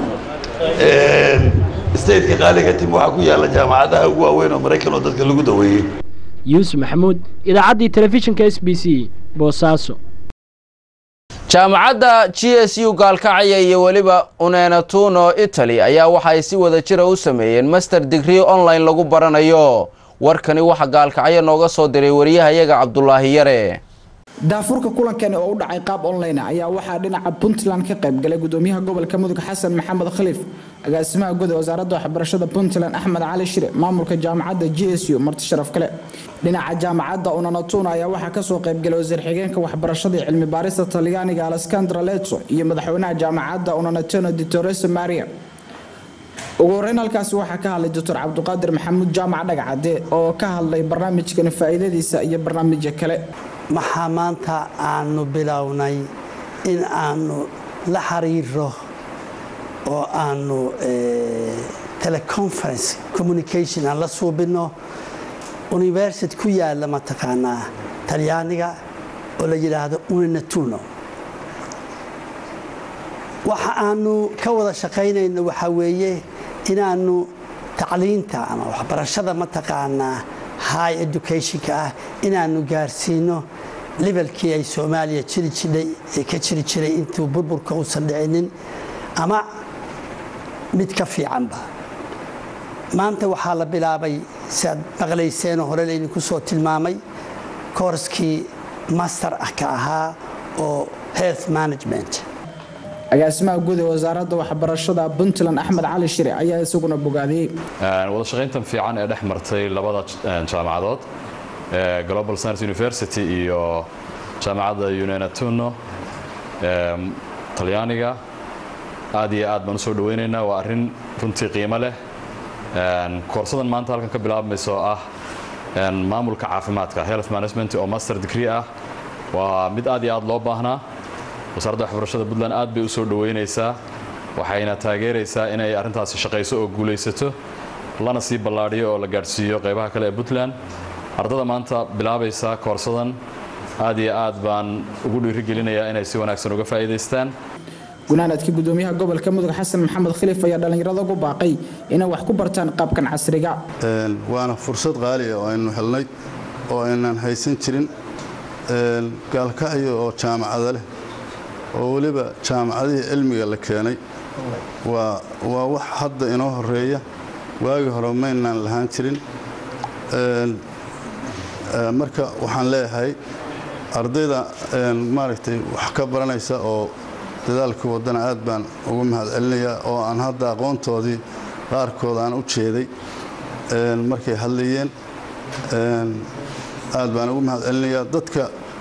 stateka qaaliga tim waxaa ku yaalla jaamacadaha ugu waaweyn oo maraykan oo dadka lagu daweeyey yuusuf maxamuud idaacaddii telefishinka s b c boosaaso jaamacadda g s u gaalkacya iyo weliba unenatuno italy ayaa waxa ay si wada jira u sameeyeen master degree online lagu baranayo warkani waxaa gaalkacyo nooga soo diray wariyahayaga cabdulaahi yare daafurka kulankani oo u dhacay qaab online ayaa waxaa dhinaca puntland ka qayb galay gudoomiyaha gobolka mudug xasan maxamed khaliif agaasimaha guud ee wasaaradda waxbarashada puntland axmed cali shire maamulka jaamacadda g s u marti sharaf kale dhinaca jaamacadda unanatuna ayaa waxaa kasoo qaybgalay wasiir xigeenka waxbarashada iyo cilmi baarista talyaaniga alexandra leto iyo madaxweynaha jaamacadda unanatuna ditoresa maria ugu horeyn halkaasi waxaa ka hadlay doctor cabdiqaadir maxamuud jaamac dhagacade oo ka hadlay barnaamijkani faa'iidadiisa iyo barnaamijyo kale maxaa maanta aanu bilownay in aanu la xiriiro oo aanu teleconference communication aan la suubinno university ku yaalla mataqaanaa talyaaniga oo la yidhaahdo unanatuno waxa aanu ka wada shaqaynayno waxaa weeye inaannu tacliinta ama waxbarashada mataqaanaa high educationka ah inaannu gaarsiino levelkii ay soomaaliya jiri jidhay ee ka jiri jiray intuu burburka uusan dhicinin ama mid ka fiicanba maanta waxaa la bilaabay si aad maqlayseenoo hore laydinku soo tilmaamay koorskii master ah ka ahaa oo health management agaasimaha guud ee wasaaradda waxbarashada puntland axmed cali shire ayaa isaguna bogaadiyey wada shaqayntan fiican ee dhex martay labada jaamacadood global science university iyo jaamacadda unenatuno talyaaniga aad iyo aad baan usoo dhaweynaynaa waa arrin runtii qiimo leh koorsadan maanta halkan ka bilaabmayso ah maamulka caafimaadka health management oo master degree ah waa mid aad iyo aad loo baahnaa wasaaradda waxbarashada puntland aad bay u soo dhoweynaysaa waxayna taageeraysaa inay arrintaasi shaqayso oo guulaysato lana sii ballaadhiyo oo la gaadhsiiyo qaybaha kale ee puntland ardada maanta bilaabaysa koorsadan aad iyo aad baan ugu dhiirigelinayaa inay si wanaagsan uga faa'iidaystaan gunaanadkii gudoomiyaha gobolka mudug xasan maxamed khaliif ayaa dhallinyarada ugu baaqay inay wax ku bartaan qaabkan casriga waana fursad qaaliya oo aynu helnay oo aynan haysan jirin gaalkacyo oo jaamacada leh oo weliba jaamacadihii cilmiga la keenay waa waa wax hadda inoo horeeya waagii hore maynaan lahaan jirin marka waxaan leeyahay ardayda maaragtay wax ka baranaysa oo dadaalkii waddana aad baan ugu mahadcelinayaa oo aan hadda aqoontoodii qaarkood aan u jeeday markay hadlayeen aad baan ugu mahadcelinayaa dadka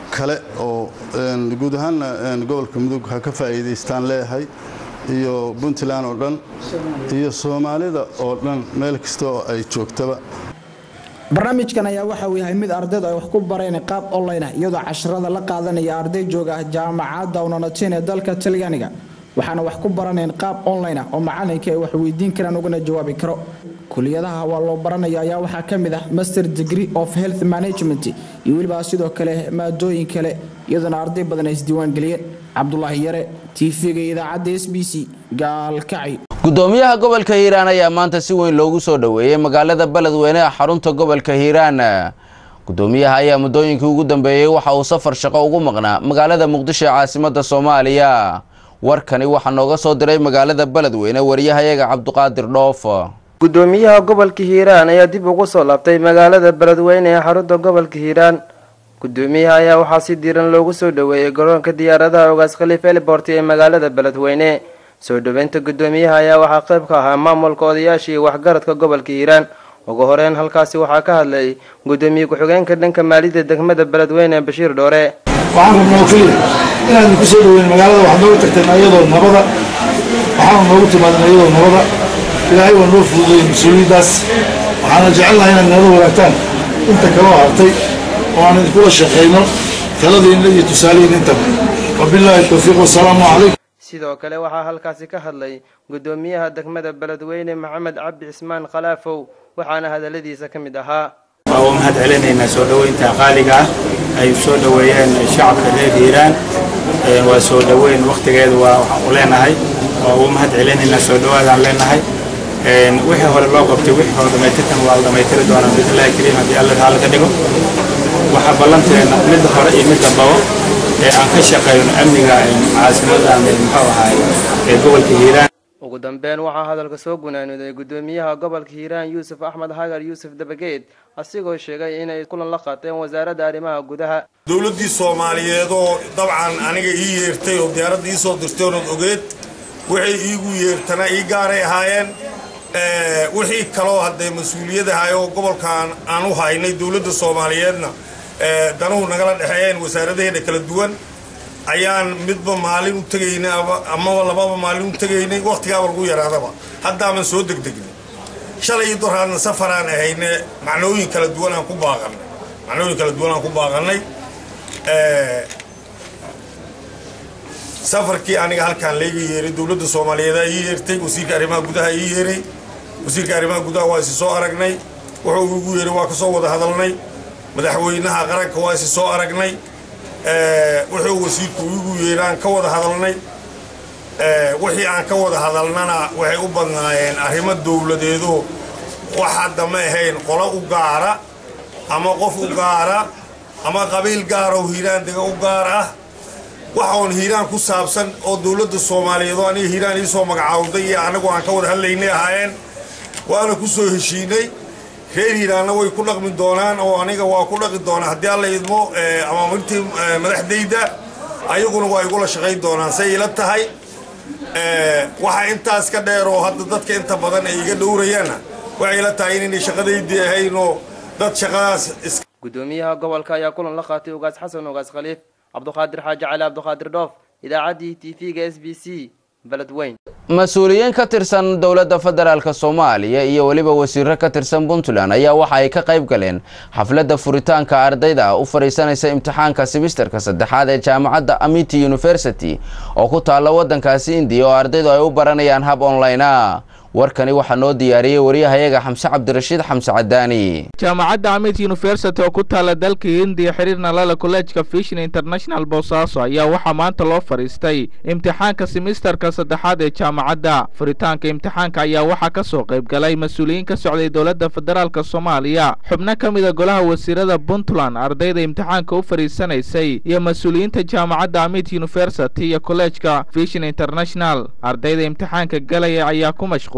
kale oo guud ahaanna gobolka mudug ha ka faa'iidaystaan leeyahay iyo puntland oo dhan iyo soomaalida oo dhan meel kasta oo ay joogtaba barnaamijkan ayaa waxa uu yahay mid ardaydu ay wax ku bareen qaab online ah iyadoo casharada la qaadanaya arday jooga ah jaamacadda unonatin ee dalka talyaaniga waxaana wax ku baraneen qaab online ah oo macalinka ay wax weydiin karaan ugana jawaabi karo kuliyadaha waa loo baranaya ayaa waxaa ka mid ah master degree of health management iyo weliba sidoo kale maadooyin kale iyadoona arday badan ay isdiiwaangeliyeen cabdulaahi yare tv-ga idaacadda s b c gaalkacyo gudoomiyaha gobolka hiiraan ayaa maanta si weyn loogu soo dhoweeyey magaalada beledweyne ee xarunta gobolka hiiraan gudoomiyaha ayaa muddooyinkii ugu dambeeyey waxa uu safar shaqo ugu maqnaa magaalada muqdisho ee caasimada soomaaliya warkani waxaa nooga soo diray magaalada beledweyne wariyahayaga cabduqaadir dhoof gudoomiyaha gobolka hiiraan ayaa dib ugu soo laabtay magaalada beledweyne ee xarunta gobolka hiiraan gudoomiyaha ayaa waxaa si diiran loogu soo dhoweeyey garoonka diyaaradaha ogaas khaliif elibort ee magaalada beledweyne soo dhoweynta gudoomiyaha ayaa waxaa qayb ka ahaa maamulka odayaasha iyo waxgaradka gobolka hiiraan ugu horeyn halkaasi waxaa ka hadlay gudoomiye ku-xigeenka dhanka maaliyadda degmada beledweyne bashiir dhoore waxaan rabnaa keliya inaanu ku soo dhaweyn magaalada waxaad nooga tagteen ayadoo nabada waxaanu noogu timaadeen ayadoo nabada ilaahay waa noo fududeeyey mas-uuliyaddaas waxaana jecelnahay inaad nala wadaagtaan inta kaloo hartay oo aan idinkula shaqayno taladiinna iyo tusaalihiin intaba wabilaahi towfiiq wasalaamu calaykum sidoo kale waxaa halkaasi ka hadlay gudoomiyaha degmada beledweyne maxamed cabdi cismaan khalaafow waxaana hadaladiisa ka mid ahaa waa u mahad celinaynaa soo dhoweynta qaaliga ah ay soo dhoweeyeen shacabka reer hiiraan waa soo dhoweyn wakhtigeedu waa waxaan u leenahay waa u mahad celinaynaa soo dhowaadaan leenahay wixii hore loo qabtay wixii hore dhamaytirkan waa la dhamaystiri doonaa biidnillahi kariim haddii alla taala ka dhigo waxaa ballanteena midda hore iyo midda babo ee aan ka shaqeyno amniga caasimada muxuu ahaay ee gobolka hiiraan ugu dambeyn waxaa hadalka soo gunaanooday gudoomiyaha gobolka hiiraan yuusuf axmed hagar yuusuf dabageed asigoo sheegay inay kulan la qaateen wasaaradda arrimaha gudaha dowladdii soomaaliyeed oo dabcan aniga ii yeertay oo diyaaradda ii soo dirtay oonad ogeed waxay iigu yeertana ii gaaray ahaayeen wixii kaloo haddee mas-uuliyadahay oo gobolkan aan u haynay dowladda soomaaliyeedna danuhu nagala dhexeeyeen wasaaradaheena kala duwan ayaan midba maalin u tegaynay amaba lababa maalin u tegaynay wakhtigaaba lagu yaraadaba haddaaman soo degdegnay shalay iyo doraadna safaraan ahayne macnooyin kala duwan aan ku baaqannay macnooyin kala duwan aan ku baaqannay safarkii aniga halkaan layga yeeray dowladda soomaaliyeedaa ii yeertay wasiirka arrimaha gudaha ii yeeray wasiirka arrimaha gudaha waa isi soo aragnay wuxuu igu yeeray waa ka soo wada hadalnay madaxweynaha qaranka waa isi soo aragnay wuxuu wasiirku igu yeeraan ka wada hadalnay wixii aan ka wada hadalnana waxay u badnaayeen arrimo dowladeedo wax hadda ma ahayn qolo u gaara ama qof u gaara ama qabiil gaara oo hiiraan dega u gaar ah waxa oon hiiraan ku saabsan oo dowladda soomaaliyeed oo aniga hiiraan iisoo magacaawday iyo anagu aan ka wada hadlaynay ahaayeen waana ku soo heshiinay reer hiiraanna way ku dhaqmi doonaan oo aniga waa ku dhaqi doonaa haddii alla idmo ama martii madaxdayda ayaguna waa igula shaqayn doonaan say ila tahay waxa intaas ka dheer oo hadda dadka inta badan ay iga dhowrayaanna waxay ila tahay inaynay shaqadaydii ahayn oo dad shaqadaas gudoomiyaha gobolka ayaa kulan la qaatay ugaas xasan ugaas khaliif cabduqaadir xaaji cali cabduqaadir dhoof idaacaddii t v-ga s b c beledweyn mas-uuliyiin ka tirsan dowladda federaalk soomaaliya iyo weliba wasiiro ka tirsan puntland ayaa waxa ay ka qayb galeen xafladda furitaanka ardayda u fadhiisanaysa imtixaanka simisterka saddexaad ee jaamacadda amity university oo ku taalla waddankaasi indiya oo ardaydu ay u baranayaan hab online a warkani waxaa noo diyaariyey wariyahayaga xamse cabdirashiid xamse cadaani jaamacadda amit university oo ku taala dalka hindiya xiriirna lala kolleejka fishin international boosaaso ayaa waxaa maanta loo fadhiistay imtixaanka simisterka saddexaad ee jaamacadda furitaanka imtixaanka ayaa waxaa ka soo qayb galay mas-uuliyiin ka socday dowladda federaalk soomaaliya xubno ka mida golaha wasiirada puntland ardayda imtixaanka u fadhiisanaysay iyo mas-uuliyiinta jaamacadda amit university iyo kolleejka fishin international ardayda imtixaanka galaya ayaa ku mashquul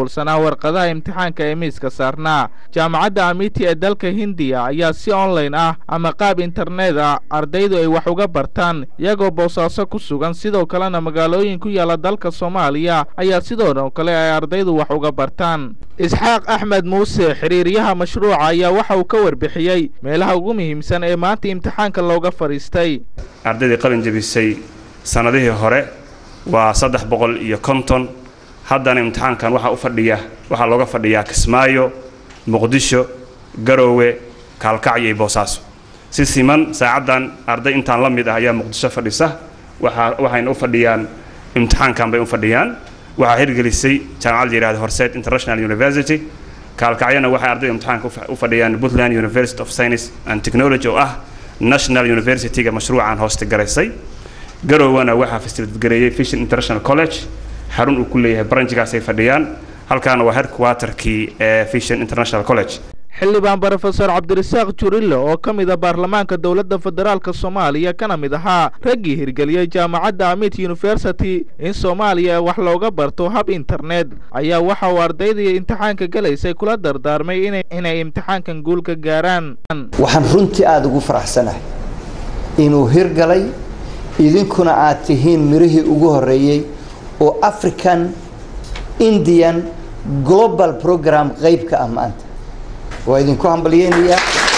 mashquulsanaa warqadaha imtixaanka ee miiska saarnaa jaamacadda amiti ee dalka hindiya ayaa si online ah ama qaab internet ah ardaydu ay wax uga bartaan iyagoo boosaaso ku sugan sidoo kalena magaalooyin ku yaala dalka soomaaliya ayaa sidoo kale ay ardaydu wax uga bartaan isxaaq axmed muuse xiriiryaha mashruuca ayaa waxa uu ka warbixiyey meelaha ugu muhiimsan ee maanta imtixaanka looga fadhiistay ardaydii qalin jebisay sannadihii hore waa saddex boqol iyo konton haddana imtixaankan waxaa u fadhiya waxaa looga fadhiyaa kismaayo muqdisho garoowe kaalkacyo iyo boosaaso si siman saacaddan arday intaan la mid ah ayaa muqdisho fadhisa waxaa waxayna u fadhiyaan imtixaankan bay u fadhiyaan waxaa hirgelisay jaamacad la yidhahda horseed international university kaalkacyana waxay ardayda imtixaanka u fadhiyaan puntland university of science and technology oo ah national university-ga mashruucan hooste garaysay garowana waxaa fasilitgareeyey fishin international college xarun uu ku leeyahay branchgaasay fadhiyaan halkaana waa headquarterkii ee fishin international college xildhibaan brofesor cabdirasaaq jurillo oo ka mid a baarlamaanka dowladda federaalka soomaaliya kana mid ahaa raggii hirgeliyey jaamacadda amit university in soomaaliya wax looga barto hab internet ayaa waxa uu ardaydii imtixaanka gelaysay kula dardaarmay inay imtixaankan guul ka gaaraan waxaan runtii aada ugu faraxsanahay inuu hirgalay idinkuna aad tihiin mirihii ugu horreeyey oo african indian global program qeybka ah maanta waa idinku hambalyeynayaa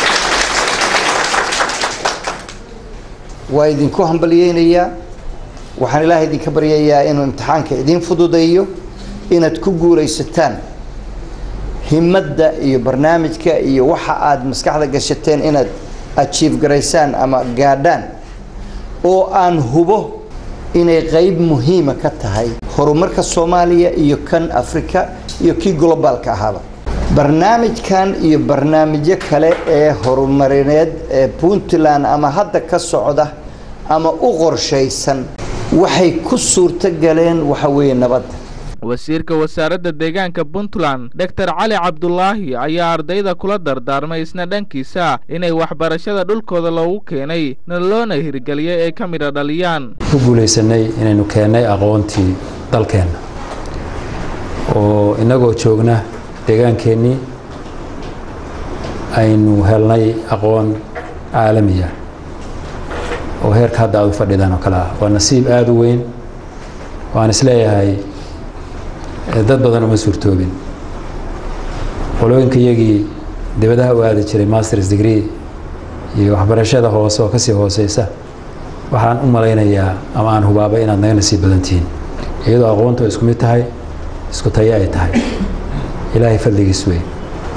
waa idinku hambalyeynayaa waxaan ilaahay idinka baryayaa inuu imtixaanka idiin fududeeyo inaad ku guulaysataan himadda iyo barnaamijka iyo waxa aad maskaxda gashateen inaad ajiif garaysaan ama gaadhaan oo aan hubo inay qeyb muhiima ka tahay horumarka soomaaliya iyo kan afrika iyo kii globaalka ahaaba barnaamijkan iyo barnaamijyo kale ee horumarineed ee puntland ama hadda ka socda ama u qorshaysan waxay ku suurto galeen waxa weeye nabadda wasiirka wasaaradda deegaanka puntland doctor cali cabdulaahi ayaa ardayda kula dardaarmay isna dhankiisa inay waxbarashada dhulkooda loogu keenay na loona hirgeliyay ay ka midha dhaliyaan ku guulaysanay inaynu keennay aqoontii dalkeenna oo innagoo joogna deegaankeenii aynu helnay aqoon caalamiya oo heerka hadda aad u fadhidaan oo kale ah waa nasiib aada u weyn waan isleeyahay dad badan uma suurtoobin qolooyinka iyagii dibadaha u aadi jiray masters degree iyo waxbarashada hoose oo kasii hooseysa waxaan u malaynayaa ama aan hubaabay inaad naga nasiib badan tihiin iyadoo aqoontu isku mid tahay isku tayo ay tahay ilaahay fadligiis wey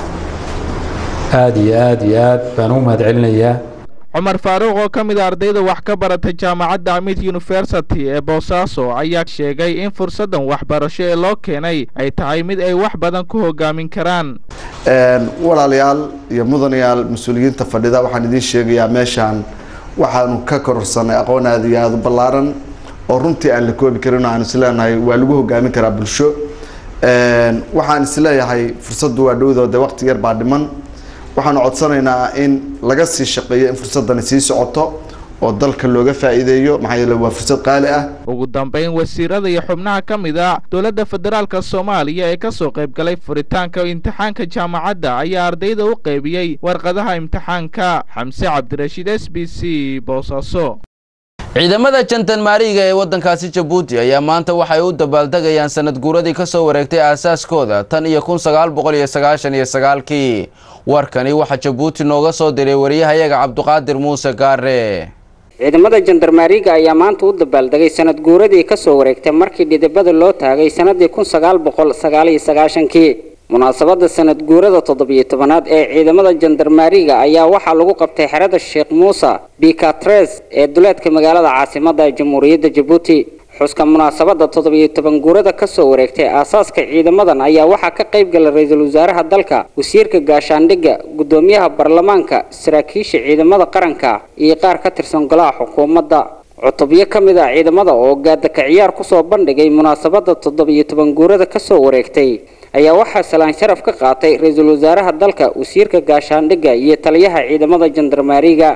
aada iyo aada iyo aad baan ugu mahad celinayaa cumar faaruuq oo ka mid a ardayda wax ka barata jaamacadda amit university ee boosaaso ayaa sheegay in fursaddan waxbarasho ee loo keenay ay tahay mid ay wax badan ku hogaamin karaan walaalayaal iyo mudanayaal mas-uuliyiinta fadhida waxaan idiin sheegayaa meeshaan waxaanu ka kororsanay aqoon aada iyo aada u ballaaran oo runtii aan la koobi karin oo aan isleenahay waa lagu hogaamin karaa bulsho waxaan isleeyahay fursaddu waa dhowdoo de waqti yar baa dhiman waxaanu codsanaynaa in laga sii shaqeeyo in fursadani sii socoto oo dalka looga faa'iideeyo maxaa yeele waa fursad qaali ah ugu dambayn wasiirada iyo xubnaha ka mid a dowladda federaalka soomaaliya ee ka soo qayb galay furitaanka imtixaanka jaamacadda ayaa ardayda u qaybiyey warqadaha imtixaanka xamse cabdirashiid s b c boosaaso ciidamada jantan maariga ee waddankaasi jabuuti ayaa maanta waxay u dabaaldegayaan sanad guuradii ka soo wareegtay aasaaskooda tan iyo kun sagaal boqol iyo sagaashan iyo sagaalkii warkani waxaa jabuuti nooga soo diray wariyahayaga cabduqaadir muuse gaare ciidamada jandarmaariga ayaa maanta u dabaaldegay sanad guuradii ka soo wareegtay markii dhidibada loo taagay sanadii kun sagaal boqol sagaal iyo sagaashankii munaasabada sanad guurada toddobiyo tobanaad ee ciidamada jandarmaariga ayaa waxaa lagu qabtay xerada sheekh muuse bikatres ee duleedka magaalada caasimada jamhuuriyadda jabuuti xuska munaasabada toddobiyo toban guurada kasoo wareegtay aasaaska ciidamadan ayaa waxaa ka qayb gala ra-iisul wasaaraha dalka wasiirka gaashaandhigga guddoomiyaha baarlamaanka saraakiisha ciidamada qaranka iyo qaar ka tirsan golaha xukuumadda cutubyo ka mid ah ciidamada oo gaadaka ciyaar kusoo bandhigay munaasabada toddobiyo toban guurada kasoo wareegtay ayaa waxaa salaan sharaf ka qaatay ra-iisul wasaaraha dalka wasiirka gaashaandhigga iyo taliyaha ciidamada jandarmaariga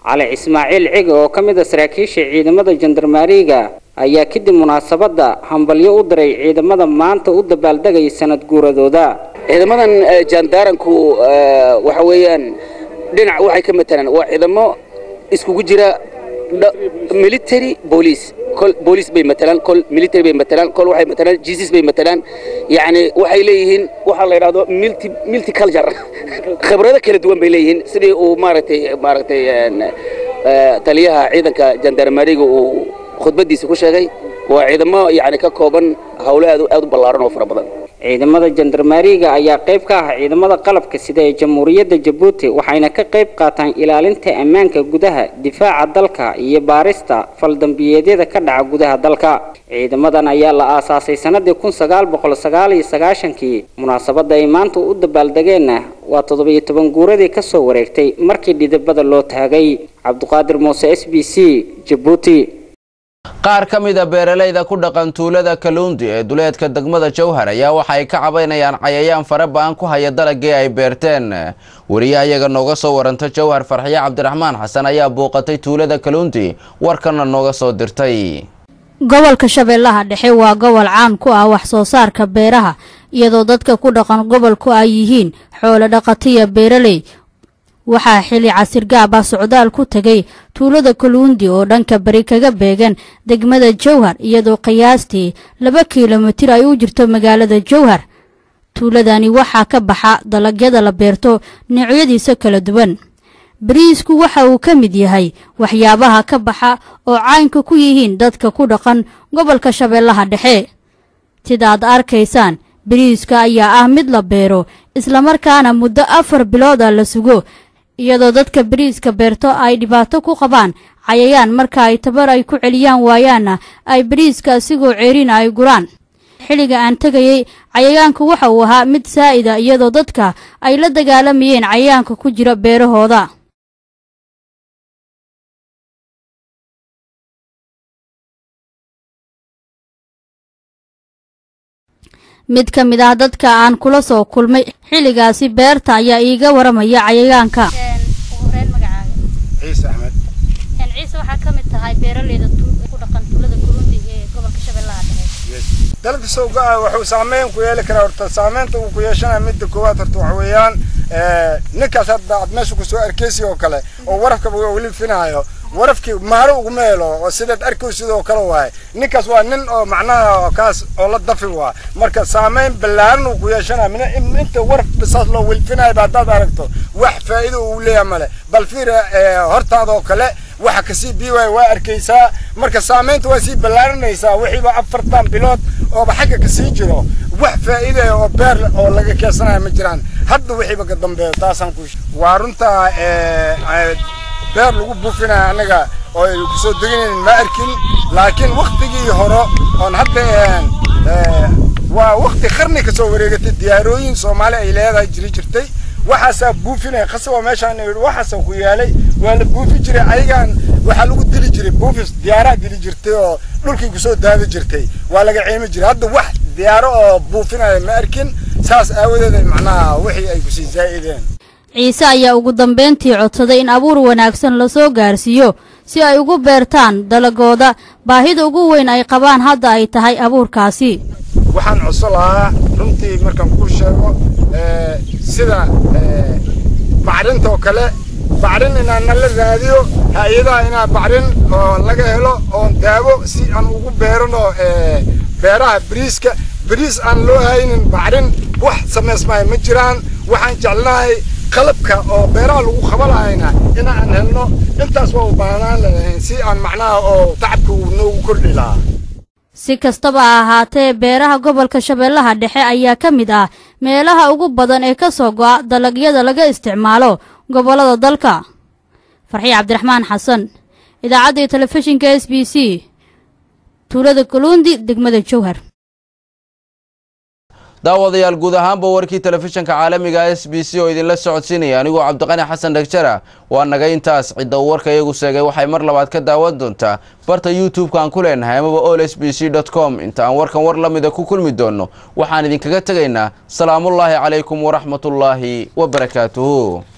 cali ismaaciil cige oo ka mid a saraakiisha ciidamada jandarmaariga ayaa kadib munaasabadda hambalyo u diray ciidamada maanta u dabaaldegaya sanad guuradooda ciidamadan jaandaaranku waxa weeyaan dhinac waxay ka matalaan waa ciidamo iskugu jira military police kol police bay matalaan kol military bay matalaan kol waxay matalaan jesus bay matalaan yacni waxay leeyihiin waxaa la yidhahdo multi multiculture khibrado kala duwan bay leeyihiin sidii uu maaragtay maaragtay taliyaha ciidanka jandarmariga uu khudbadiisa ku sheegay waa ciidamo yacni ka kooban howlo aad aad u ballaaran oo fara badan ciidamada jandarmaariga ayaa qayb ka ah ciidamada qalabka sida ee jamhuuriyadda jabuuti waxayna ka qayb qaataan ilaalinta ammaanka gudaha difaaca dalka iyo baarista faldambiyeedyada ka dhaca gudaha dalka ciidamadan ayaa la aasaasay sanadii kun sagaal boqol sagaal iyo sagaashankii munaasabadda ay maanta u dabaaldegeenna waa toddobiyo toban guuradii kasoo wareegtay markii dhidibada loo taagay cabdiqaadir muuse s b c jabuuti qaar ka mid a beeralayda ku dhaqan tuulada kaluundi ee duleedka degmada jowhar ayaa waxa ay ka cabaynayaan cayayaan fara ba-an ku haya dalagii ay beerteen weriyaha iyaga nooga soo waranta jowhar farxiye cabdiraxmaan xasan ayaa booqatay tuulada kaluundi warkana nooga soo dirtay gobolka shabeellaha dhexe waa gobol caan ku ah wax soo saarka beeraha iyadoo dadka ku dhaqan gobolku ay yihiin xoolo dhaqatiya beeraley waxaa xili casirgaab ah socdaal ku tegay tuulada kaluundi oo dhanka bari kaga beegan degmada jowhar iyadoo qiyaastii laba kilomitir ay u jirto magaalada jowhar tuuladani waxaa ka baxa dalagyada la beerto noocyadiisa kala duwan bariisku waxa uu ka mid yahay waxyaabaha ka baxa oo caynka ku yihiin dadka ku dhaqan gobolka shabeellaha dhexe sidaad arkaysaan bariiska ayaa ah mid la beero islamarkaana muddo afar bilood ah la sugo iyadoo dadka bariiska beerto ay dhibaato ku qabaan cayayaan marka ay tabar ay ku celiyaan waayaanna ay bariiska asigoo ceerina ay guraan xilliga aan tegayey cayayaanku waxa uu ahaa mid saa'ida iyadoo dadka ay la dagaalamayeen cayayaanka ku jira beerahooda mid ka mid ah dadka aan kula soo kulmay xilligaasi beerta ayaa iiga waramaya cayayaanka ciise axmed ciise waxaa ka mid tahay beeraleyda ku dhaqan tuulada kurundi ee gobolka shabeellaha dhexe dalka sowga ah wuxuu saameyn ku yeeli karaa horta saameynta uu ku yeeshanaya midda koowaad horta waxa weeyaan ninkaas hadda aad meesha kusoo arkeysi oo kale oo warafkaba weli finaayo warafkii maaro uguma helo oo sidaad arkoy sidoo kale waaye ninkaas waa nin oo macnaha kaas oo la dafi waa marka saameyn ballaaran uu ku yeeshanaya inta waraf bisaas loo wilfinaya ba haddaad aragto wax faa'iido uu leeyahay male bal fiir hortaadoo kale waxa kasii biiwaya waa arkaysaa marka saameynta waa sii ballaaranaysaa wixiiba afartan bilood ooba xagga kasii jiro wax faa'iidaya oo beer oo laga keesanaya ma jiraan hadda wixiiba ka dambeeyo taasaan ku waa runta beer lagu buufinaya anaga oo ay kusoo deganaynin ma arkin laakiin waktigii hore oon hadda waa wakti qarni kasoo wareegatay diyaarooyin soomaali ay leedahay jiri jirtay waxaasaa buufinaya qasaba meeshaan waxaasa ku yaalay waa la buufi jiray ayagaan waxaa lagu dili jiray buufis diyaaraa dili jirtay oo dhulkii kusoo daadi jirtay waa laga ciimi jiray hadda wax diyaaro oo buufinaya ma arkin saas aawadeed macnaha wixii ay kusii zaa'ideen ciise ayaa ugu dambeyntii codsaday in abuur wanaagsan lasoo gaarsiiyo si ay ugu beertaan dalagooda baahida ugu weyn ay qabaan hadda ay tahay abuurkaasi waxaan codso lahaa runtii markaan kuu sheego sida bacrinta oo kale bacrin inaan nala raadiyo hay-adaha inaa bacrin oo laga helo oon daawo si aan ugu beerano beeraha bariiska bariis aan loo haynin bacrin wax samaysmaya ma jiraan waxaan jeclahay qalabka oo beeraha lagu qabanayna inaan helno intaas waa u baahnaan lahayn si aan macnaha oo tacabka uu noogu kordhi lahaa si kastaba ha ahaatee beeraha gobolka shabeellaha dhexe ayaa ka mid ah meelaha ugu badan ee ka soo go'a dalagyada laga isticmaalo gobollada dalka farxiye cabdiraxmaan xasan idaacadda iyo telefishinka s b c tuulada kaluundi degmada jowhar daawadayaal guud ahaanba warkii telefishinka caalamiga s b c oo idinla socodsiinaya anigoo cabdiqani xasan dhagjara waa naga intaas cidda uu warka iyagu sheegay waxay mar labaad ka daawan doontaa barta youtube-ka aan ku leenahay amaba ol s b c dot com inta aan warkan war la mida ku kulmi doonno waxaan idinkaga tegaynaa salaamullaahi calaykum waraxmatullaahi wabarakaatuhu